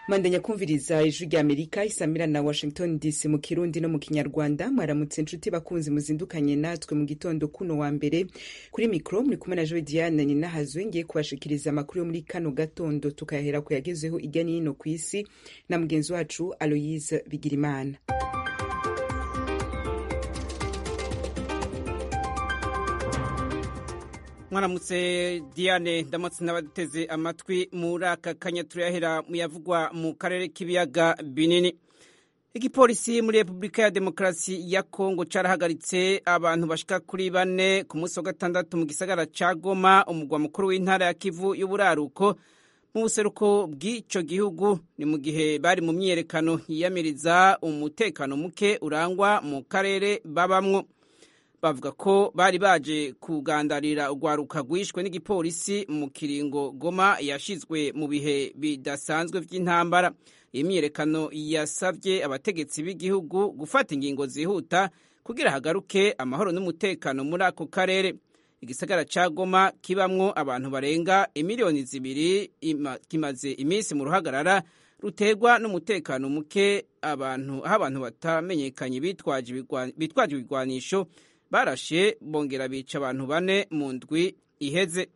mandanya kumviriza ijwi rya amerika isamira na washington dc mu kirundi no mu kinyarwanda mwaramutse inshuti bakunzi muzindukanye natwe mu gitondo kuno wa mbere kuri mikro muri kumwe na joe diane ninahazwe ngiye kubashikiriza amakuru yo muri kano gatondo tukayahera ku yagezeho irya n'ino ku isi na mugenzi wacu aloyise bigirimana mwaramutse diane ndamutse n'abateze amatwi muri aka kanya turayahera mu yavugwa mu karere k'ibiyaga binini igipolisi muri repubulika ya demokarasi ya kongo carahagaritse abantu bashika kuri bane ku munsi wa gatandatu mu gisagara ca goma umugwa mukuru w'intara ya kivu y'uburaruko mu buseruko bw'ico gihugu ni mu gihe bari mu myiyerekano yiyamiriza umutekano muke urangwa mu karere babamwo bavuga ko bari baje kugandarira urwaruka rwishwe n'igipolisi mu kiringo goma yashizwe mu bihe bidasanzwe vy'intambara iyi myiyerekano yasavye abategetsi b'igihugu gufata ingingo zihuta kugira hagaruke amahoro n'umutekano muri ako karere igisagara ca goma kibamwo abantu barenga imiliyoni zibiri kimaze iminsi mu ruhagarara ruterwa n'umutekano muke abantu aho abantu batamenyekanye bitwaje ibigwanisho barashe bongera bica abantu bane mu ndwi iheze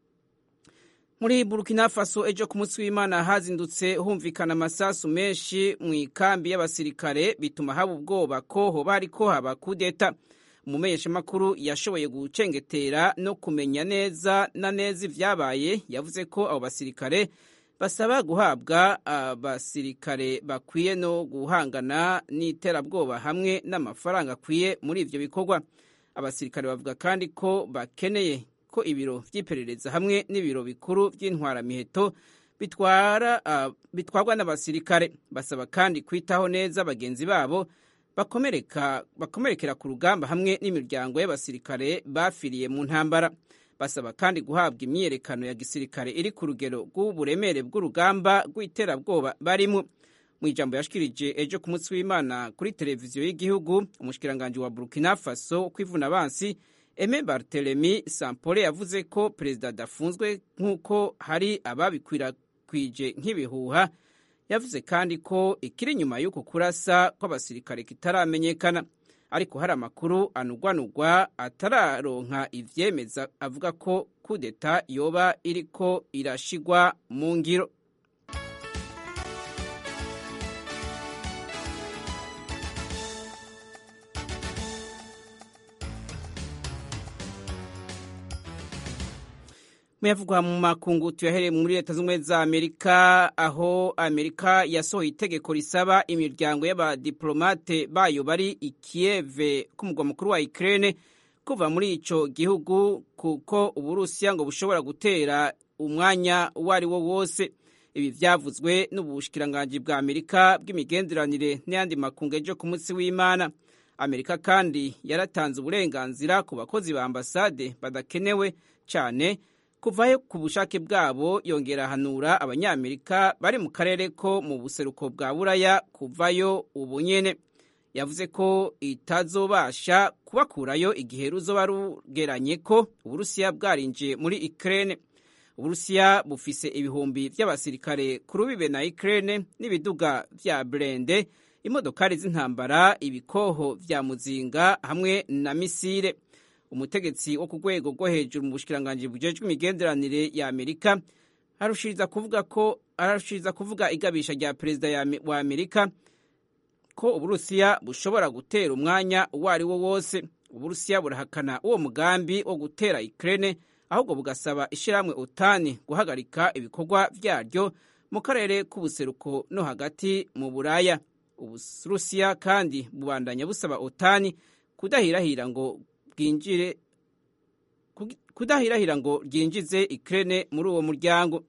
muri burkina faso ejo ku munsi w'imana hazindutse humvikana amasasu menshi mu ikambi y'abasirikare bituma haba ubwoba ko hoba hariko haba kudeta umumenyeshamakuru yashoboye gucengetera no kumenya neza na neza ivyabaye yavuze ko abo basirikare basaba guhabwa abasirikare bakwiye no guhangana n'iterabwoba hamwe n'amafaranga akwiye muri ivyo bikorwa abasirikare bavuga kandi ko bakeneye ko ibiro vy'iperereza hamwe n'ibiro bikuru vy'intwaramiheto bitwara uh, bitwarwa n'abasirikare basaba kandi kwitaho neza bagenzi babo bakomereka bakomerekera ku rugamba hamwe n'imiryango y'abasirikare bafiriye mu ntambara basaba kandi guhabwa imyiyerekano ya gisirikare iri ku rugero rw'uburemere bw'urugamba rw'iterabwoba barimo mu ijambo yashikirije ejo ku munsi w'imana kuri televiziyo y'igihugu umushikiranganji wa burkina faso kwivuna abansi eme bartelemi sampole yavuze ko perezida adafunzwe nk'uko hari ababikwirakwije nk'ibihuha yavuze kandi ko ikiri inyuma y'uko kurasa kw'abasirikare kitaramenyekana ariko hari amakuru anugwanugwa atararonka ivyemeza avuga ko kudeta yoba iriko irashigwa mu ngiro muyavugwa mu makungu tuyahereye muri leta z'ubumwe za amerika aho amerika yasohoye itegeko risaba imiryango y'abadiplomate bayo bari i kiyeve k'umugwa mukuru wa ukraine kuva muri ico gihugu kuko uburusiya ngo bushobora gutera umwanya uwo ari wo wose ibi vyavuzwe n'ubushikiranganji bwa amerika bw'imigenderanire n'ayandi makungu ejo ku munsi w'imana amerika kandi yaratanze uburenganzira ku bakozi ba ambasade badakenewe cane kuvayo ku bushake bwabo yongera ahanura abanyamerika bari mu karere ko mu buseruko bwa buraya kuvayo ubu nyene yavuze ko itazobasha kubakurayo igihe ruzoba rugeranye ko uburusiya bwarinjiye muri ukraine uburusiya bufise ibihumbi vy'abasirikare ku rubibe na ukraine n'ibiduga vya brende imodokari z'intambara ibikoho vya muzinga hamwe na misile umutegetsi wo ku rwego rwo hejuru mu bushikiranganji bujejwe imigenderanire ya amerika arushiriza kuvuga ko ararushiriza kuvuga igabisha rya perezida wa amerika ko uburusiya bushobora gutera umwanya uwo ari wo wose uburusiya burahakana uwo mugambi wo gutera ukraine ahubwo bugasaba ishyirahamwe utani guhagarika ibikorwa vyaryo mu karere k'ubuseruko no hagati mu buraya uburusiya kandi bubandanya busaba otani kudahirahira ngo bwinjire kudahirahira ngo ryinjize Ukraine muri uwo muryango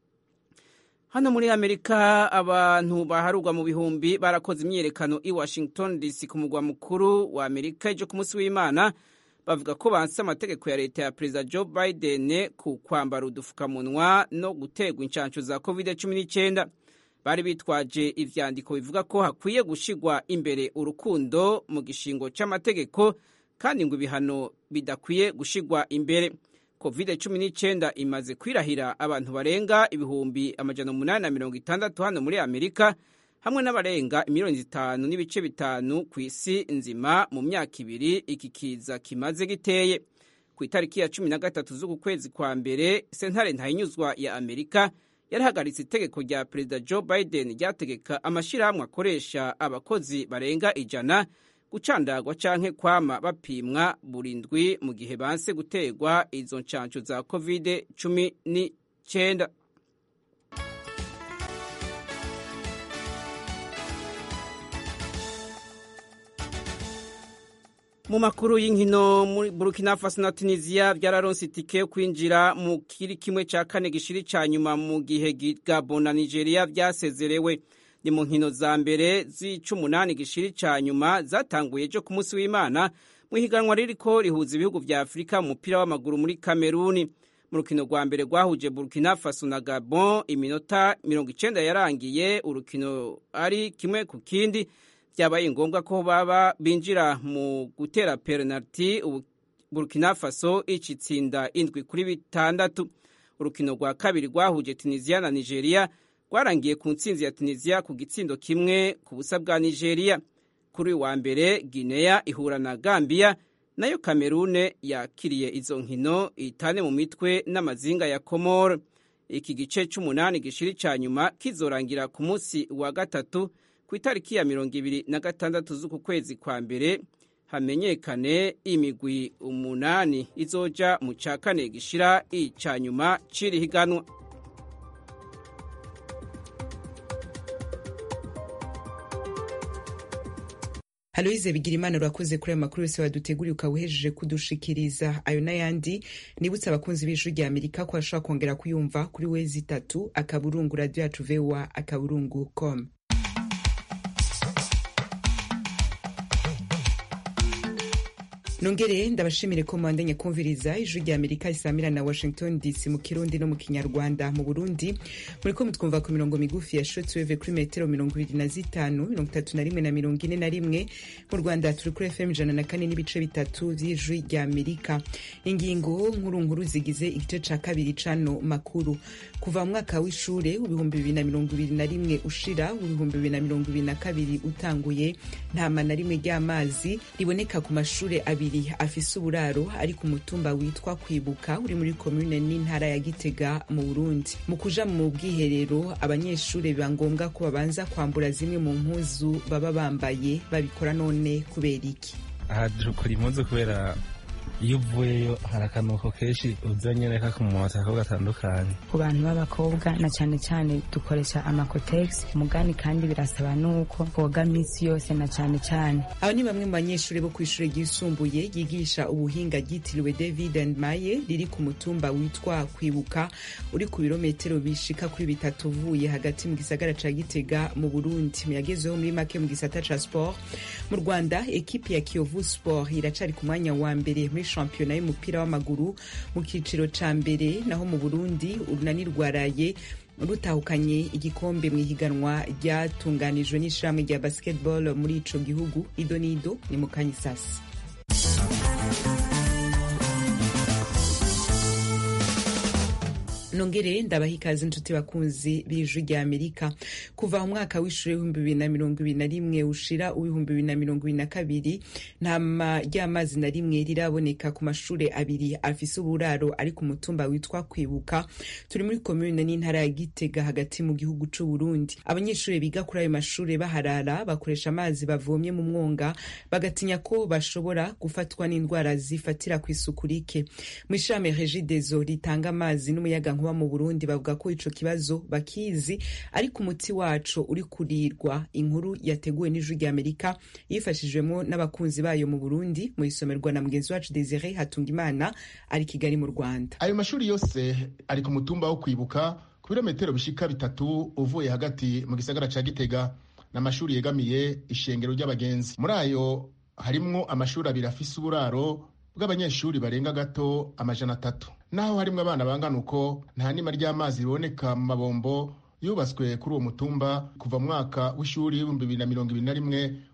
hano muri amerika abantu baharurwa mu bihumbi barakoze imyiyerekano i washington dc ku mugwa mukuru wa amerika ejo ku munsi w'imana bavuga ko banse amategeko ya leta ya perezida joe biden ku kwambara udufukamunwa no guterwa inshansho za covid 19 bari bitwaje ivyandiko bivuga ko hakwiye gushigwa imbere urukundo mu gishingo c'amategeko kandi ngo ibihano bidakwiye gushigwa imbere covid cumi n'icyenda imaze kwirahira abantu barenga ibihumbi amajana umunani na mirongo itandatu hano muri amerika hamwe n'abarenga miliyoni zitanu n'ibice bitanu ku isi nzima mu myaka ibiri iki kiza kimaze giteye ku itariki ya cumi na gatatu z'uku kwezi kwa mbere sentare ntayinyuzwa ya amerika yarahagaritse itegeko rya perezida joe biden ryategeka amashyirahamwe akoresha abakozi barenga ijana gucandagwa canke kwama bapimwa buri ndwi mu gihe banse gutegwa izo nshansho za covid cumi n'icyenda mu makuru y'inkino muri burkina faso na tunisiya byararonse itike yo kwinjira mu kiri kimwe cya kane gishiri cya nyuma mu gihe gabon na nigeria byasezerewe ni mu nkino za mbere z'icumunani gishiri cya nyuma zatanguye ejo ku munsi w'imana mu ihiganwa ririko rihuza ibihugu vya afurika mu mupira w'amaguru muri kameruni mu rukino rwa mbere rwahuje burkina faso na gabon iminota mirongo icenda yarangiye urukino ari kimwe ku kindi byabaye ngombwa ko baba binjira mu gutera penaliti burkina faso icitsinda indwi kuri bitandatu urukino rwa kabiri rwahuje tunisiya na nigeria rwarangiye ku ntsinzi ya tunisiya ku gitsindo kimwe ku busa bwa nigeria kuri wa mbere guinea ihura na gambia nayo kamerune yakiriye izo nkino itane mu mitwe n'amazinga ya komoro iki gice c'umunani gishiri ca nyuma kizorangira ku munsi wa gatatu ku itariki ya mirongo ibiri na gatandatu z'uku kwezi kwa mbere hamenyekane imigwi umunani izoja mu ca kane gishira ica nyuma c'iri higanwa Aloise Bigirimana urakoze kuri ayo makuru yose waduteguriye ukaba uhejeje kudushikiriza ayo n'ayandi nibutse abakunzi b'ijwi rya Amerika ko bashobora kongera kuyumva kuri wezi itatu akaburungu radio yacu voa akaburungu com nongere ndabashimire ko mwandanye kumviriza ijwi rya amerika risamira na washington dc mu kirundi no mu kinyarwanda mu burundi muriko mutwumva ku mirongo migufi ya shortwave kuri metero mirongo ibiri na zitanu mirongo itatu na rimwe na mirongo ine na rimwe mu rwanda turi kuri fm ijana na kane n'ibice bitatu vy'ijwi rya amerika ingingo nkuru nkuru zigize igice ca kabiri cano makuru kuva mu mwaka w'ishure w'ibihumbi bibiri na mirongo ibiri na rimwe ushira w'ibihumbi bibiri na mirongo ibiri na kabiri utanguye ntama na rimwe ry'amazi riboneka ku mashure abiri afise uburaro ari ku mutumba witwa kwibuka uri muri komune n'intara ya gitega mu burundi mu kuja mu bwiherero abanyeshuri biba ngombwa ko babanza kwambura zimwe mu mpuzu baba bambaye babikora none kubera iki aha dukora impuzu kubera iyo uvuyeyo hari akanuko kenshi uzanye reka ku mumotako gatandukanye ku bantu b'abakobwa na cyane cyane dukoresha amakotegisi umugani kandi birasaba nuko koga minsi yose na cyane cyane aba ni bamwe mu banyeshuri bo ku ishuri ryisumbuye ryigisha ubuhinga ryitiriwe david and maye riri ku mutumba witwa kwibuka uri ku birometero bishika kuri bitatu uvuye hagati mu gisagara ca gitega mu burundi muyagezeho muri make mu gisata ca sport mu rwanda ekipi ya kiyovu sport iracari ku mwanya wa mbere muri shampiyona y'umupira w'amaguru mu kiciro ca mbere naho mu burundi urunani rwaraye rutahukanye igikombe mu ihiganwa ryatunganijwe n'ishirahamwe rya basketball muri ico gihugu ido n'ido ni mu kanyisasi nongere ndabaha ikaze inshuti bakunzi b'ijwi rya amerika kuva mu mwaka w'ishuri w'ibihumbi bibiri na mirongo ibiri na rimwe ushira uw'ibihumbi bibiri na mirongo ibiri na kabiri nta ry'amazi na rimwe riraboneka ku mashuri abiri afise uburaro ari ku mutumba witwa kwibuka turi muri komune n'intara ya gitega hagati mu gihugu c'u burundi abanyeshuri biga kuri ayo mashuri baharara bakoresha amazi bavomye mu mwonga bagatinya ko bashobora gufatwa n'indwara zifatira ku isuku rike mu ishirahamwe regidezo ritanga amazi n'umuyaga nkuba mu Burundi bavuga ko ico kibazo bakizi ariko umuti waco uri kurirwa inkuru yateguwe n'ijwi rya Amerika yifashijwemo n'abakunzi bayo mu Burundi mu isomerwa na mugenzi wacu Desire Hatungimana ari Kigali mu Rwanda ayo mashuri yose ari ku mutumba wo kwibuka ku birometero bishika bitatu uvuye hagati mu gisagara ca Gitega n'amashuri yegamiye ishengero ry'abagenzi muri ayo harimwo amashuri abiri afise uburaro bw'abanyeshuri barenga gato amajana atatu naho harimwo abana bangana uko nta nima ry'amazi riboneka mu mabombo yubatswe kuri uwo mutumba kuva mu mwaka w'ishuri w'ibihumbi bibiri na mirongo ibiri na rimwe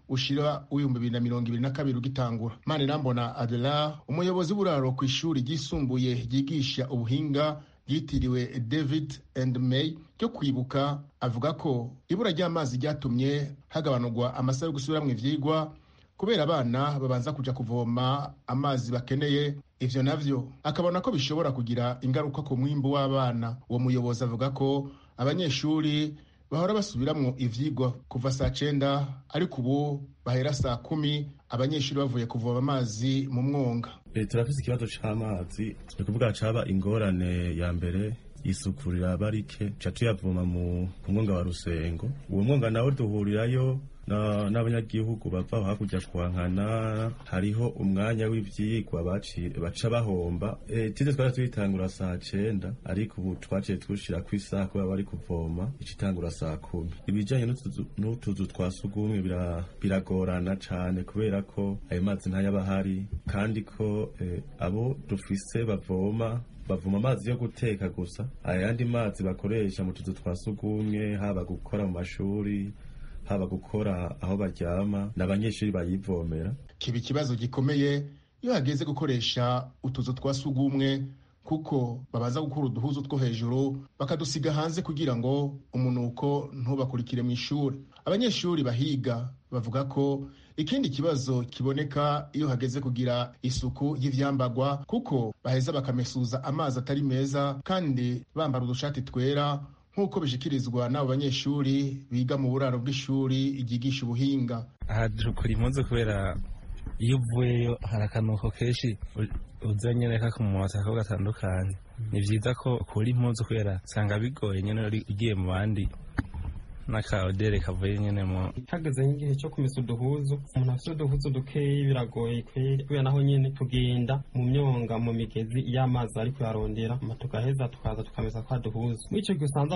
ushira w'ibihumbi bibiri na mirongo ibiri na kabiri ugitangura manirambona adela umuyobozi w'uburaro ku ishuri ryisumbuye ryigisha ubuhinga ryitiriwe david and may ryo kwibuka avuga ko ibura ry'amazi ryatumye hagabanurwa amasaha yo gusubiramwo ivyigwa kubera abana babanza kuja kuvoma amazi bakeneye ivyo navyo akabona ko bishobora kugira ingaruka ku mwimbu w'abana uwo muyobozi avuga ko abanyeshuri bahora basubiramwo ivyigwa kuva saa cenda ariko ubu bahera saa kumi abanyeshuri bavuye kuvoma amazi mu mwonga turafise ikibazo c'amazi ni kuvuga caba ingorane ya mbere isuku riraba rike ca tuyavoma mu ku mwonga wa rusengo uwo mwonga nawo duhurirayo n'abanyagihugu bava hakurya twankana hariho umwanya w'ivyigwa baca bahomba tize twari tuyitangura saa cenda ariko ubu twaciye tushirako isaha kubera bari kuvoma icitangura saa kumi ibijanye n'utuzu twa sugumwe biragorana cane kubera ko ayo mazi ntayaba ahari kandi ko abo dufise bavoma bavoma amazi yo guteka gusa ayandi mazi bakoresha mu tuzu twa sugumwe haba gukora mu mashuri haba gukora aho baryama n'abanyeshuri bayivomera kiba ikibazo gikomeye iyo hageze gukoresha utuzu twa sugumwe kuko babaza gukura uduhuzu two hejuru bakadusiga hanze kugira ngo umunuko ntubakurikire mu ishuri abanyeshuri bahiga bavuga ko ikindi kibazo kiboneka iyo hageze kugira isuku y'ivyambagwa kuko baheza bakamesuza amazi atari meza kandi bambara udushati twera nk'uko bishikirizwa n'abo banyeshuri biga mu buraro bw'ishuri ryigisha ubuhinga aha dukora impuzu kubera iyo uvuyeyo hari akanuko kenshi uzanye reka ku mumota kako gatandukanye ni vyiza ko ukura impuzu kubera usanga bigoye nyene ugiye mu bandi n'akaodere kavuye nyene mu hageze nk'igihe cyo kumesa uduhuzu umuntu afite uduhuzu dukeyi biragoye kweri kubera naho nyene tugenda mu myonga mu migezi iyo amazi ari kuyarondera tugaheza tukaza tukamesa kwa duhuzu muri ico gihe usanze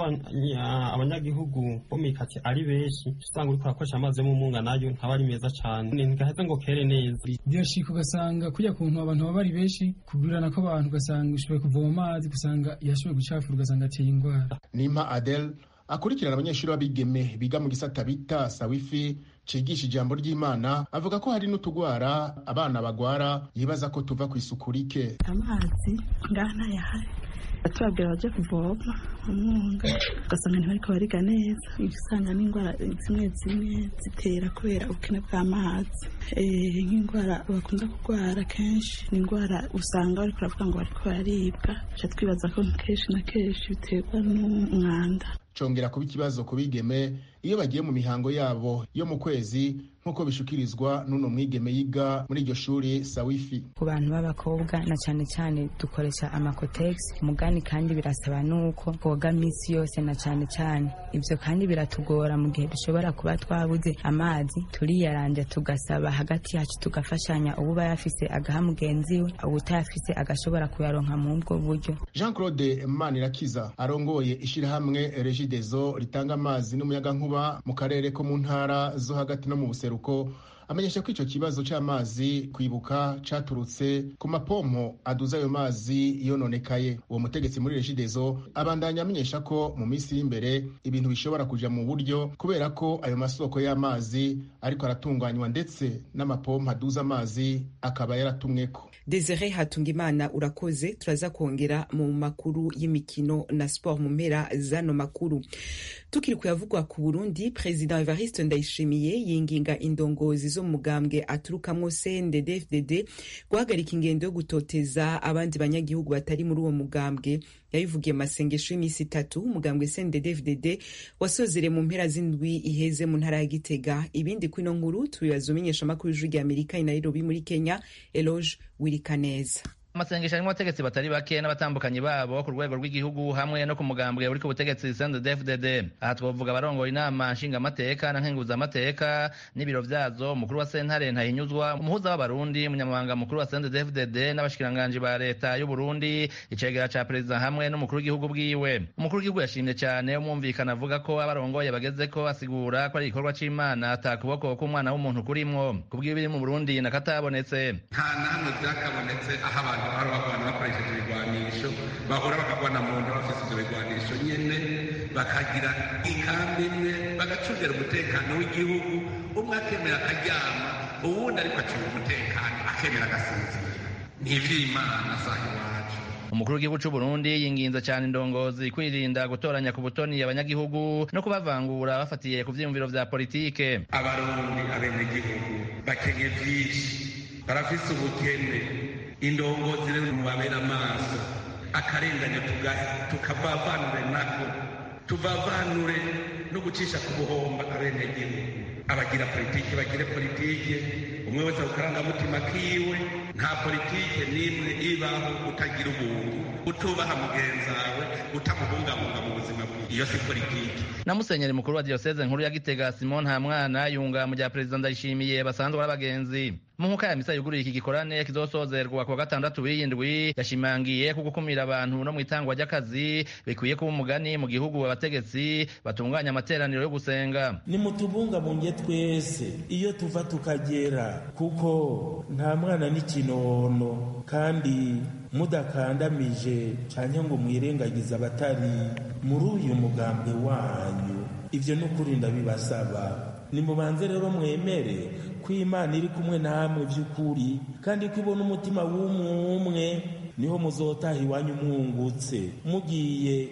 abanyagihugu bo mikati ari benshi usanga uriko urakoresha amazi yo mu munga nayo ntaba ari meza cane ntigaheze ngo kere neza birashika ugasanga kurya kuntu abantu baba ari benshi kugurana kw'abantu ugasanga ushoboye kuvoma amazi ugasanga yashoboye gucafura ugasanga ateye ingwara nimpa adel akurikirana abanyeshuri b'abigeme biga mu gisata bita sawifi cigisha ijambo ry'imana avuga ko hari n'utugwara abana bagwara yibaza ko tuva ku isuku rike amazi ngaha ntayahari batubabwira baje kuvoma umwunga ugasanga ntibariko bariga neza usanga n'indwara zimwe zimwe zitera kubera ubukene bw'amazi nk'indwara bakunda kurwara kenshi ni indwara usanga bariko baravuga ngo bariko bararibwa ca twibaza ko kenshi na kenshi biterwa n'umwanda congera kuba ikibazo ku bigeme iyo bagiye mu mihango yabo yo mu kwezi nk'uko bishukirizwa n'uno mwigeme yiga muri iryo shuri sawifi ku bantu b'abakobwa na cyane cyane dukoresha amakotegisi umugani kandi birasaba n'uko twoga minsi yose na cyane cyane ibyo kandi biratugora mu gihe dushobora kuba twabuze amazi turiyaranja tugasaba hagati yacu tugafashanya uba yafise agaha mugenzi we ubutayafise agashobora kuyaronka mu ubwo buryo jean claude manirakiza arongoye ishyirahamwe regidezo ritanga amazi n'umuyagankuba mu karere ko mu ntara zo hagati no mu buseruko amenyesha ko icyo kibazo cy'amazi kwibuka caturutse ku mapompo aduza ayo mazi yononekaye uwo mutegetsi muri regidezo abandanya amenyesha ko mu minsi y'imbere ibintu bishobora kuja mu buryo kubera ko ayo masoko y'amazi ariko aratunganywa ndetse n'amapompo aduza amazi akaba yaratumweko desire hatungimana urakoze turaza kongera mu makuru y'imikino na sport mu mpera zano makuru tukiri kuyavugwa ku burundi perezida evariste ndayishimiye yinginga indongozi zo mu mugambwe aturukamwo cndd guhagarika ingendo yo gutoteza abandi banyagihugu batari muri uwo mugambwe yabivugiye masengesho y'iminsi itatu umugambwe cndd wasozere mu mpera z'indwi iheze mu ntara ya gitega ibindi kwino nkuru tubibaza umenyesha amakuru y'ijwi rya amerika i nairobi muri kenya eloge wirikaneza amasengesho arimo abategetsi batari bake n'abatambukanyi babo ku rwego rw'igihugu hamwe no ku mugambwe uri ku butegetsi CNDD-FDD aha twavuga abarongoye inama nshingamateka na nkenguzamateka n'ibiro vyazo umukuru wa sentare ntahinyuzwa umuhuza w'abarundi umunyamabanga mukuru wa CNDD-FDD n'abashikiranganji ba leta y'uburundi icegera ca perezida hamwe n'umukuru w'igihugu bwiwe umukuru w'igihugu yashimye cane umwumvikana avuga ko abarongoye bageze ko asigura ko ari igikorwa c'imana ata kuboko k'umwana w'umuntu kurimwo kubw'ibiri mu burundi nakatabonetse nta namwe vyakabonetse aho abantu bahora bagwana bakoresheje ibigwanisho bahora bakagwana mu nda bafise ivyo bigwanisho nyene bakagira ikambi imwe bagacungira umutekano w'igihugu umwe akemera akaryama uwundi ariko acunga umutekano akemera agasinzira ni ivy'imana saha iwacu umukuru w'igihugu c'u Burundi yinginze cyane indongozi kwirinda gutoranya ku butoni abanyagihugu no kubavangura bafatiye ku vyiyumviro vya politike abarundi abenegihugu bakenye vyinshi barafise ubukene indongozi rero mubabera amaso akarenganya tukavavanure nako tuvavanure no gucisha ku buhomba abenegihugu abagira politike bagire politike umwe wese ku karangamutima kiwe nta politike n'imwe ibaho utagira ubuntu utubaha mugenzawe utamubungabunga mu buzima bwiwe iyo si politike na musenyeri mukuru wa diyoseze nkuru ya gitega simon ntamwana yunga mu bya perezida ndayishimiye basanzwe ari abagenzi mu nkuka ya misa yuguruye iki gikorane kizosozerwa ku wa gatandatu w'iyindwi yashimangiye ko gukumira abantu no mu itangwa ry'akazi bikwiye kuba umugani mu gihugu abategetsi batunganya amateraniro yo gusenga nimutubungabunge twese iyo tuva tukagera kuko nta mwana n'ikinono kandi mudakandamije cyane ngo mwirengagize abatari muri uyu mugambwe wanyu ibyo ni ukuri ndabibasaba nimubanze rero mwemere ko imana iri kumwe namwe by'ukuri kandi ko ibona umutima w'umwe niho muzotaha iwanyu mwungutse mugiye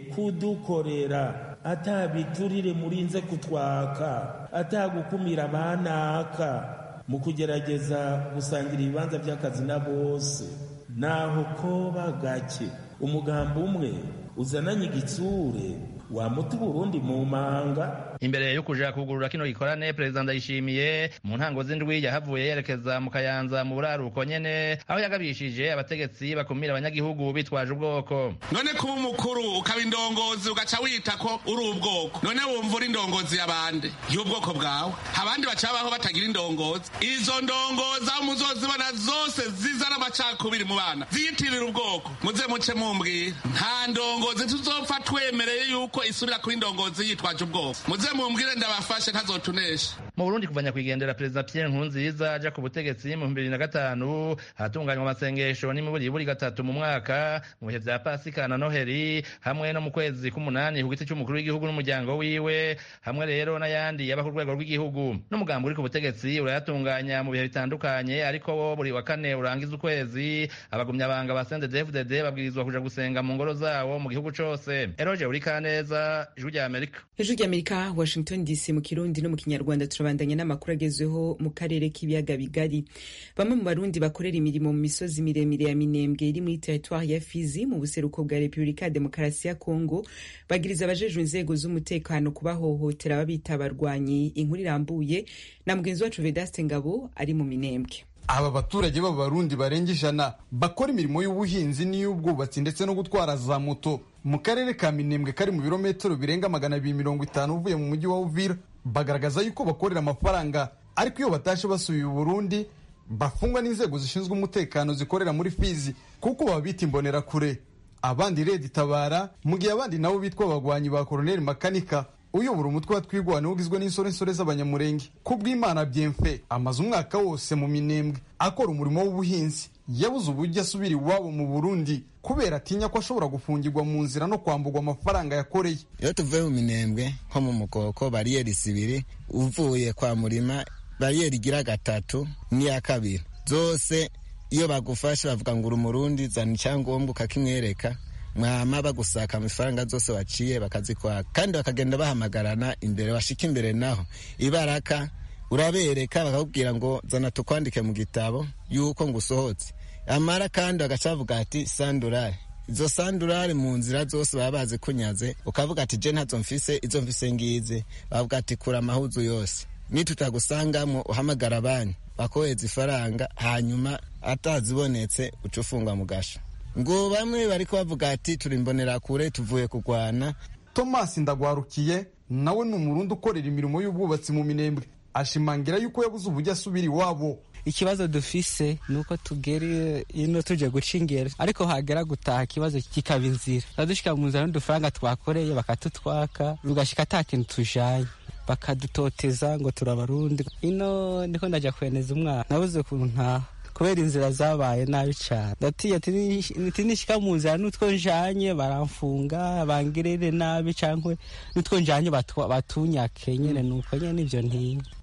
kudukorera atabiturire murinze kutwaka atagukumira abanaka mu kugerageza gusangira ibibanza by'akazi na bose naho koba gake umugambi umwe uzananye igitsure wamuta uburundi mu manga imbere yo kuja kugurura kino gikorane perezida ndayishimiye mu ntango z'indwi yahavuye yerekeza mu kayanza mu buraruko nyene aho yagabishije abategetsi bakumira abanyagihugu bitwaje ubwoko none kuba umukuru ukaba indongozi ugaca wita ko uri ubwoko none wumva uri indongozi y'abandi y'ubwoko bwawe abandi bacabaho batagira indongozi izo ndongozi aho muzozibona zose zizana amacakubiri mu bana ziyitirira ubwoko muze muce mumbwira nta ndongozi tuzopfa twemereye yuko isubira kuri indongozi yitwaje ubwoko muze mumbwire ndabafashe ntazotunesha mu burundi kuva nyakwigendera perezida pierre nkurunziza aja ku butegetsi mu bibiri na gatanu haratunganywa amasengesho n'imiburiburi gatatu mu mwaka mu bihe vya pasika na noheri hamwe no mu kwezi k'umunani ku giti c'umukuru w'igihugu n'umuryango wiwe hamwe rero n'ayandi yaba ku rwego rw'igihugu n'umugambi uri ku butegetsi urayatunganya mu bihe bitandukanye ariko wo buri wa kane urangiza ukwezi abagumyabanga ba sendedefdd babwirizwa kuja gusenga mu ngoro zawo mu gihugu cose eroje uri kaneza ijwi rya amerika ijwi rya amerika washington dc mu kirundi no mu kinyarwanda turabandanya n'amakuru agezweho mu karere k'ibiyaga bigari bamwe mu barundi bakorera imirimo mu misozi miremire ya minembwe iri muri teritwari ya fizi mu buseruko bwa repubulika ya demokarasi ya kongo bagiriza abajejwe inzego z'umutekano kubahohotera babita abarwanyi inkuru irambuye na mugenzi wacu vedaste ngabo ari mu minembwe aba baturage b'abarundi barenga ijana bakora imirimo y'ubuhinzi n'iy'ubwubatsi ndetse no gutwara za moto mu karere ka minembwe kari mu birometero birenga magana abiri mirongo itanu uvuye mu mujyi wa uvira bagaragaza yuko bakorera amafaranga ariko iyo batashe basubiye i burundi bafungwa n'inzego zishinzwe umutekano zikorera muri fizi kuko babita imbonerakure abandi redi itabara mu gihe abandi nabo bitwa abagwanyi ba koroneli makanika uyobora umutwe wa twigwana ugizwe n'insorensore z'abanyamurenge ku bw'imana byemfe amaze umwaka wose mu minembwe akora umurimo w'ubuhinzi yabuze uburyo asubira iwabo mu burundi kubera atinya ko ashobora gufungirwa mu nzira no kwambugwa amafaranga yakoreye iyo tuvuye mu minembwe nko mu mukoko bariyeri zibiri uvuye kwa murima bariyeri igira gatatu n'iya kabiri zose iyo bagufashe bavuga ngo uri umurundi zana icyangombwa ukakimwereka mwama bagusaka amafaranga zose waciye bakazikwaka kandi bakagenda bahamagarana imbere bashika imbere naho ibaraka urabereka bakakubwira ngo zana tukwandike mu gitabo yuko ngo usohotse amara kandi bagaca bavuga ati sandurare izo sandurare mu nzira zose baba bazi kunyaze ukavuga ati je ntazo mfise izo mfise ngize bavuga ati kura amahuzu yose nitutagusangamwo uhamagara abandi bakohereza ifaranga hanyuma atazibonetse uca ufungwa mu gasho ngo bamwe bariko bavuga ati turi imbonerakure tuvuye kurwana thomas ndagwarukiye nawe ni umurundi ukorera imirimo y'ubwubatsi mu minembwe ashimangira yuko yabuze uburyo asubira iwabo ikibazo dufise ni uko tugera ino tuje guca ingero ariko hagera gutaha ikibazo kikaba inzira turadushika mu nzira n'udufaranga twakoreye bakatutwaka tugashika ata kintu tujanye bakadutoteza ngo turabarundi ino niko ndaja kweneza umwana nabuze ukuntu ntaha kubera inzira zabaye nabi cyane ndatiye ati nishika mu nzira n'utwo njanye baramfunga bangirire nabi cyangwa n'utwo njanye batunyake nyene nuko nyene nivyo ntinya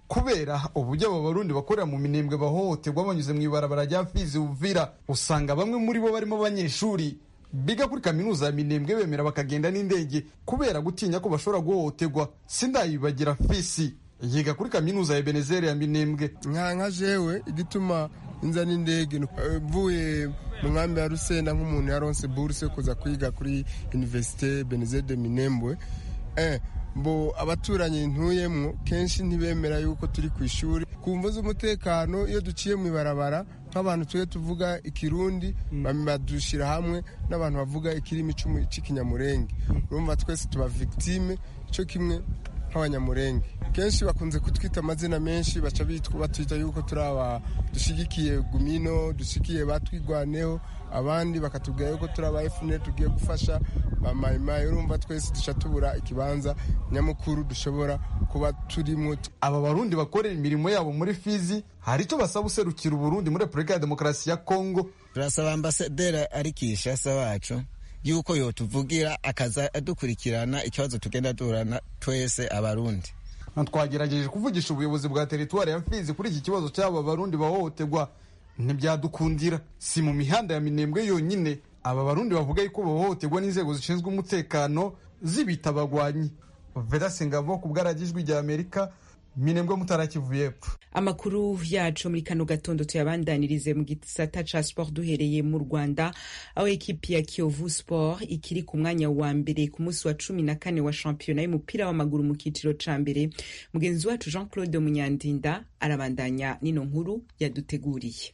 kubera uburyo abo barundi bakorera mu minembwe bahohoterwa banyuze mu ibarabara rya fizi uvira usanga bamwe muri bo barimo abanyeshuri biga kuri kaminuza ya minembwe bemera bakagenda n'indege kubera gutinya ko bashobora guhohoterwa sindayibagira fisi yiga kuri kaminuza ya benezeri ya minembwe nka nka jewe igituma inza n'indege mvuye mu nkambi ya rusenda nk'umuntu yaronse buruse kuza kwiga kuri universite benezeri de minembwe eh, mbo abaturanyi ntuyemwo kenshi ntibemera yuko turi ku ishuri ku mvu z'umutekano iyo duciye mu ibarabara nk'abantu tujye tuvuga ikirundi badushyira hamwe n'abantu bavuga ikirimi cy'ikinyamurenge urumva twese tuba victime cyo kimwe nk'abanyamurenge kenshi bakunze kutwita amazina menshi baca batwita yuko turi aba dushyigikiye gumino dushyigikiye batwigwaneho abandi bakatubwira yuko turi aba efuperi tugiye gufasha ba mayimayi urumva twese duca tubura ikibanza nyamukuru dushobora kuba turimo aba barundi bakorera imirimo yabo muri fizi hari icyo basaba userukira uburundi muri repubulika ya demokarasi ya kongo turasaba ambasaderi ari kishasa wacu yuko yotuvugira akaza adukurikirana ikibazo tugenda duhorana twese abarundi twagerageje kuvugisha ubuyobozi bwa teritwari ya fizi kuri iki kibazo cy'aba barundi bahohoterwa ntibyadukundira si mu mihanda ya minembwe yonyine aba barundi bavuga yuko bahohoterwa n'inzego zishinzwe umutekano zibita abagwanyi vedase ngavo ku bwaragijwi rya amerika minembwe mutarakivu y'epfo amakuru yacu muri kano gatondo tuyabandanirize mu gisata ca sport duhereye mu rwanda aho ekipi ya kiyovu sport ikiri ku mwanya wa mbere ku munsi wa cumi na kane wa shampiyona y'umupira w'amaguru mu kiciro ca mbere mugenzi wacu jean claude munyandinda arabandanya n'ino nkuru yaduteguriye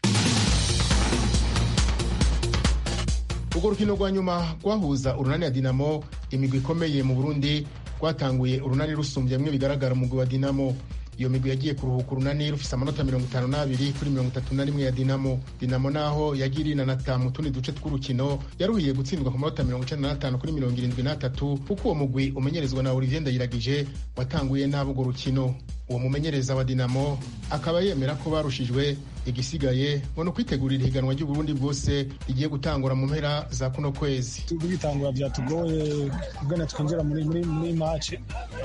urwo rukino rwa nyuma rwahuza urunani ya dinamo imigwi ikomeye mu burundi rwatanguye urunani rusumbye bimwe bigaragara umugwi wa dinamo iyo migwi yagiye kuruhuka urunani rufise amanota mirongo itanu n'abiri kuri mirongo itatu na rimwe ya dinamo dinamo naho yagiye irinanata mu tundi duce tw'urukino yaruhiye gutsindwa ku manota mirongo icenda n'atanu kuri mirongo irindwi n'atatu kuko uwo mugwi umenyerezwa na olivier ndayiragije watanguye nabi urwo rukino uwo mumenyereza wa dinamo akaba yemera ko barushijwe igisigaye ngo ni ukwitegurira ihiganwa ry'uburundi bwose rigiye gutangura mu mpera za kuno kwezi kubitangura byatugoye ubwo twinjira muri muri muri maci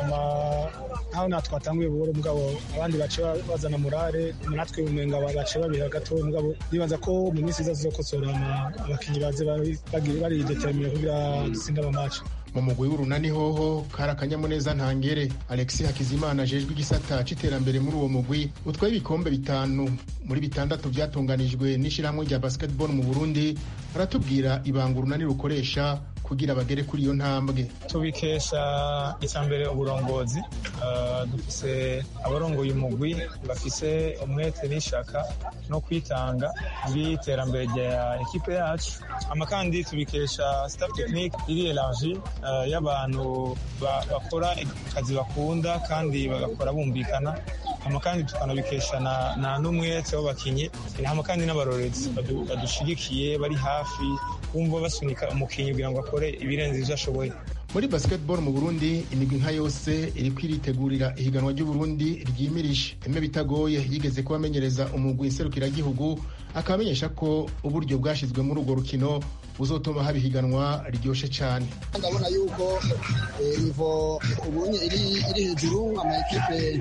nkaho natwe twatanguye buhoro mugabo abandi bace bazana murare natwe umenga bace babiha gato mugabo nibaza ko mu minsi iza zizokosora abakinnyi baze bari determine kugira dutsinde amaci mu mugwi w'urunani hoho kari akanyamuneza ntangere alexis hakizimana ajejwe igisata c'iterambere muri uwo mugwi utwaye ibikombe bitanu muri bitandatu vyatunganijwe n'ishirahamwe rya basketball mu burundi aratubwira ibanga urunani rukoresha kugira bagere kuri iyo ntambwe tubikesha icambere uburongozi uh, dufise abarongoye umugwi bafise umwete n'ishaka no kwitanga by'iterambere rya ekipe yacu amakandi tubikesha staff technique iri elargi uh, y'abantu bakora akazi bakunda kandi bagakora bumvikana hama kandi tukanabikesha na n'umwete w'abakinyi hama kandi n'abarorezi badushigikiye bari hafi bumva basunika umukinnyi kugira ngo akore ibirenze ivyo ashoboye muri basketball mu burundi imigwi nka yose iriko iritegurira ihiganwa ry'uburundi ryimirije emwe bitagoye yigeze kubamenyereza umugwi nserukiragihugu akaba amenyesha ko uburyo bwashizwe muri urwo rukino buzotuma haba ihiganwa riryoshe cyane ndabona yuko nivo ubunye iri hejuru amakipe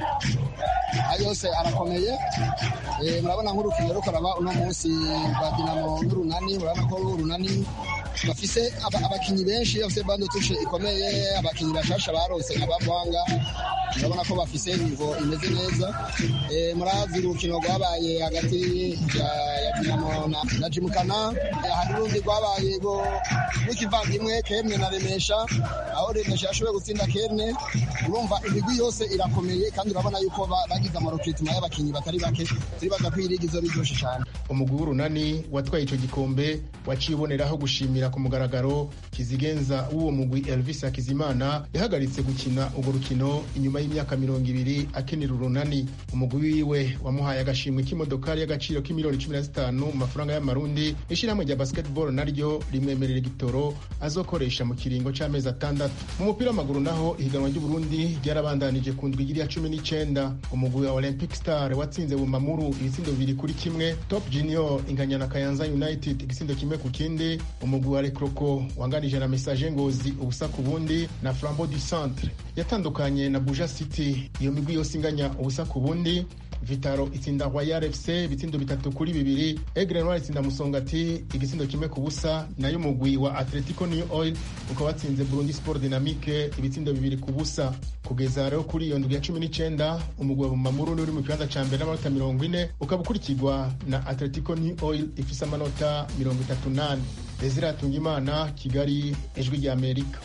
yose arakomeye murabona nk'urukino rukoraba uno munsi rwa dinamo n'urunani murabona ko urunani bafise abakinnyi benshi bafise bando tushe ikomeye abakinnyi bashasha barose abavanga urabona ko bafise nivo imeze neza murazi urukino rwabaye hagati ya dinamo na jimukana hari urundi rwabaye rw'ikivandimwe kemwe na remesha aho remesha yashoboye gutsinda kemwe urumva imigwi yose irakomeye kandi urabona yuko bagize amarokitima y'abakinnyi batari bake turibaza ko irigi izo biryoshe cyane umugwi w'urunani watwaye ico gikombe waciye uboneraho gushimira ku mugaragaro kizigenza w'uwo mugwi elvis hakizimana yahagaritse gukina urwo rukino inyuma y'imyaka mirongo ibiri akenera urunani umugwi wiwe wamuhaye agashimwe k'imodokari y'agaciro k'imiliyoni cumi na zitanu mu mafaranga y'amarundi ishyirahamwe rya basketball naryo rimwemerera igitoro azokoresha mu kiringo c'amezi atandatu mu mupira w'amaguru naho ihiganwa ry'uburundi ryarabandanije ku ndwi ya cumi n'icenda umugwi wa olympic star watsinze bumamuru ibitsindo bibiri kuri kimwe top junior inganya na kayanza united igisindo kimwe ku kindi umugwi wa rekroko wanganije na message ngozi ubusa ku bundi na flambeau du centre yatandukanye na buja city iyo migwi yose inganya ubusa ku bundi vitaro itsinda royal fc ibitsindo bitatu kuri bibiri egre noir itsinda musongati igisindo kimwe ku busa nayo umugwi wa atletico new oil ukaba watsinze burundi sport dynamique ibitsindo bibiri ku busa kugeza rero kuri iyo ndwi ya cumi n'icenda umugwi wa bumamuru uri mu kibanza ca mbere n'amanota mirongo ine ukaba ukurikirwa na atletico new oil ifise amanota mirongo itatu nane desire atungimana kigali ijwi rya amerika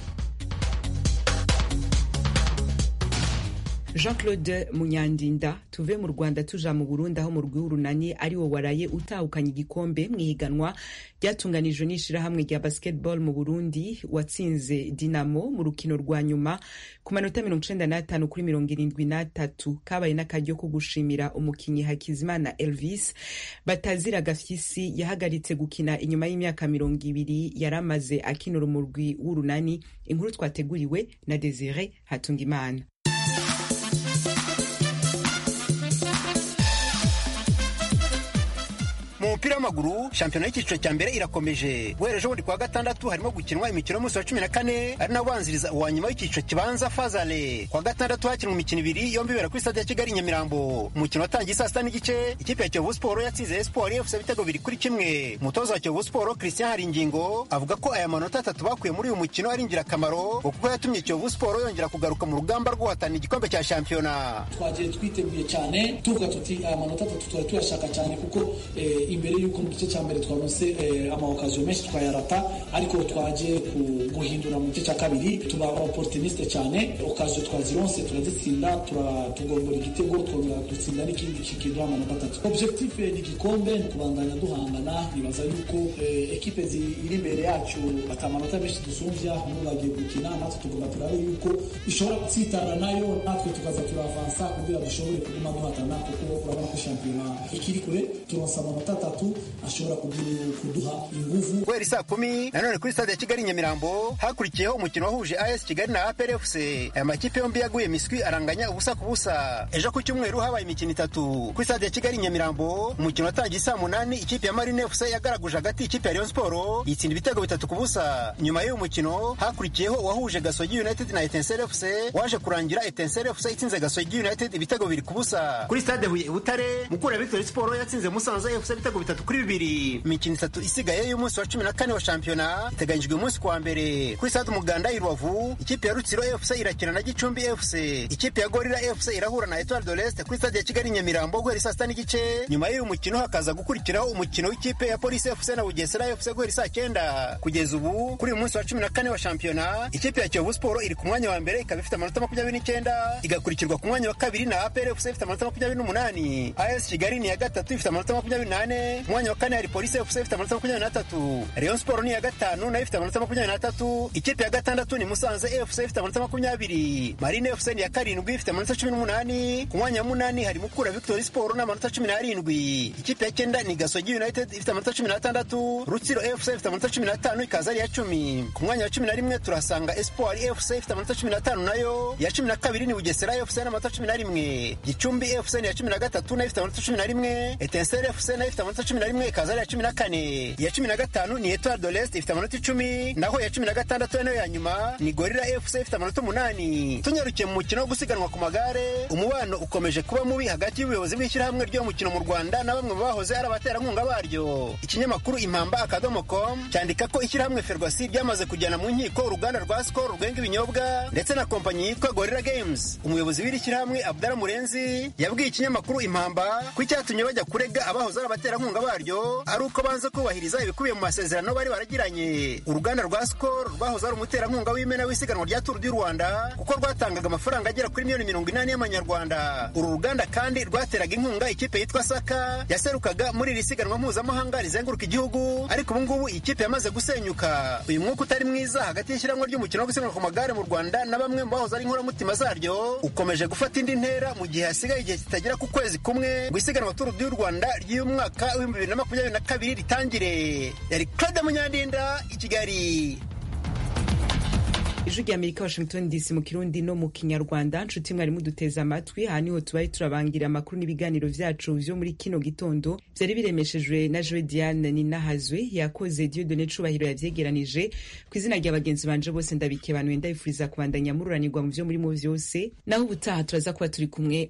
jean claude munyandinda tuve mu rwanda tuja mu burundi aho mu rw'urunani ari wo waraye utahukanye igikombe mu ihiganwa ryatunganijwe n'ishirahamwe rya basketball mu burundi watsinze dinamo mu rukino rwa nyuma ku manota mirongo icenda n'atanu kuri mirongo irindwi n'atatu kabaye n'akaryo ko gushimira umukinyi hakizimana elvis batazira gafyisi yahagaritse gukina inyuma y'imyaka mirongo ibiri yari amaze akinura umurwi w'urunani inkuru twateguriwe na desire hatungimana mu mupira w'amaguru shampiyona y'icyiciro cya mbere irakomeje guhera ejo bundi kuwa gatandatu harimo gukinwa imikino y'umunsi wa cumi na kane ari nawo ubanziriza uwa nyuma w'icyiciro kibanza fazale kuwa gatandatu hakinwa imikino ibiri yombi ibera kuri stade ya kigali nyamirambo umukino watangiye saa sita n'igice ikipe ya kiyovu siporo yatsinze espoir efuse ibitego biri kuri kimwe umutoza wa kiyovu siporo christian haringingo avuga ko aya manota atatu bakuye muri uyu mukino ari ingirakamaro kuko yatumye kiyovu siporo yongera kugaruka mu rugamba rwo guhatana igikombe cya shampiyona twagiye twiteguye cyane tuvuga tuti aya manota atatu twari tuyashaka cyane kuko imbere y'uko mu gice cya mbere twaronse amawokasiyo menshi twayarata ariko twagiye guhindura mu gice cya kabiri tuba opportuniste cyane okaziyo twazironse turazitsinda tugombora igitego twongera dutsinda n'ikindi kikiduha amanota atatu objectif ni igikombe ni kubandanya duhangana nibaza yuko ekipe iri imbere yacu bata amanota menshi dusumvya hamwe bagiye gukina natwe tugomba turabe yuko ishobora gutsitana nayo natwe tukaza turavansa kugira dushobore kuguma duhatana kuko urabona ko shampiyona ikiri kure turonsa amanota atatu ashobora kuduha inguvu guhera isaa kumi nanone kuri stade ya kigali nyamirambo hakurikiyeho umukino wahuje as kigali na apr fc aya makipe yombi yaguye miswi aranganya ubusa ku busa ejo ku cyumweru habaye imikino itatu kuri stade ya kigali nyamirambo umukino watangiye saa munani ikipe ya marine fc yagaraguje hagati ikipe ya rayon sport yitsinda ibitego bitatu ku busa nyuma y'uyu mukino hakurikiyeho uwahuje gasogi united na etensel fc waje kurangira etensel fc itsinze gasogi united ibitego bibiri ku busa kuri stade huye butare mukura victory sport yatsinze musanze fc ibitego bitatu kuri bibiri imikino itatu isigaye y'umunsi wa cumi na kane wa shampiyona iteganyijwe umunsi kuwa mbere kuri stade umuganda i rubavu ikipe ya rutsiro fc irakina na gicumbi fc ikipe ya gorira fc irahura na etoile de l'est kuri stade ya kigali nyamirambo guhera saa sita n'igice nyuma y'uyu mukino hakaza gukurikiraho umukino w'ikipe ya polisi fc na bugesera fc guhera saa cyenda kugeza ubu kuri uyu munsi wa cumi na kane wa shampiyona ikipe ya kiyovu siporo iri ku mwanya wa mbere ikaba ifite amanota makumyabiri n'icyenda igakurikirwa ku mwanya wa kabiri na apr fc ifite amanota makumyabiri n'umunani as kigali ni iya gatatu ifite amanota makumyabiri n'ane umwanya wa kane hari polisi fc ifite amanota makumyabiri n'atatu rayon sport ni iya gatanu nayo ifite amanota makumyabiri n'atatu ikipe ya gatandatu ni musanze fc ifite amanota makumyabiri marine fc ni iya karindwi ifite amanota cumi n'umunani ku mwanya wa munani hari mukura victory sport n'amanota cumi n'arindwi ikipe ya cyenda ni gasogi united ifite amanota cumi n'atandatu rutsiro fc ifite amanota cumi n'atanu ikaza ari iya cumi ku mwanya wa cumi na rimwe turahasanga espoir fc ifite amanota cumi n'atanu nayo iya cumi na kabiri ni bugesera fc n'amanota cumi na rimwe gicumbi fc ni iya cumi na gatatu nayo ifite amanota cumi na rimwe etenseri fc nayo ifite amanota cumi na rimwe ikaza ari iya cumi na kane iya cumi na gatanu ni etoile de l'est ifite amanota icumi naho iya cumi na gatandatu nayo ya nyuma ni gorira fc ifite amanota umunani tunyarukiye mu mukino wo gusiganwa ku magare umubano ukomeje kuba mubi hagati y'ubuyobozi bw'ishyirahamwe ry'uwo mukino mu rwanda na bamwe mu bahoze ari abaterankunga baryo ikinyamakuru impamba akadomo com cyandika ko ishyirahamwe ferwasi ryamaze kujyana mu nkiko uruganda rwa skol rwenga ibinyobwa ndetse na kompanyi yitwa gorira games umuyobozi w'iri shyirahamwe abdara murenzi yabwiye ikinyamakuru impamba ko icyatumye bajya kurega abahoze ari abaterankunga baryo ari uko banze kubahiriza ibikubiye mu masezerano bari baragiranye uruganda rwa skol rwahoze ari umuterankunga w'imena w'isiganwa rya turu du rwanda kuko rwatangaga amafaranga agera kuri miliyoni mirongo inani y'amanyarwanda uru ruganda kandi rwateraga inkunga ikipe yitwa saka yaserukaga muri iri siganwa mpuzamahanga rizenguruka igihugu ariko ubu ngubu iyi kipe yamaze gusenyuka uyu mwuka utari mwiza hagati y'ishyirahamwe ry'umukino wo gusiganwa ku magare mu rwanda na bamwe mu bahoze ari inkoramutima zaryo ukomeje gufata indi ntera mu gihe hasigaye igihe kitagera ku kwezi kumwe ngo isiganwa turu du rwanda ry'uyu mwaka w'ibihumbi bibiri na makumyabiri na kabiri ritangire yari claude munyandinda i kigali ijwi rya amerika washington dc mu kirundi no mu kinyarwanda nshuti mwari muduteze amatwi aha niho tubaye turabangira amakuru n'ibiganiro vyacu vyo muri kino gitondo vyari biremeshejwe na joe diane ninahazwe yakoze diodone cubahiro yavyegeranije ku izina rya bagenzi banje bose ndabikebanuye ndabifuriza kubandanya mururanirwa mu vyo murimo vyose naho ubutaha turaza kuba turi kumwe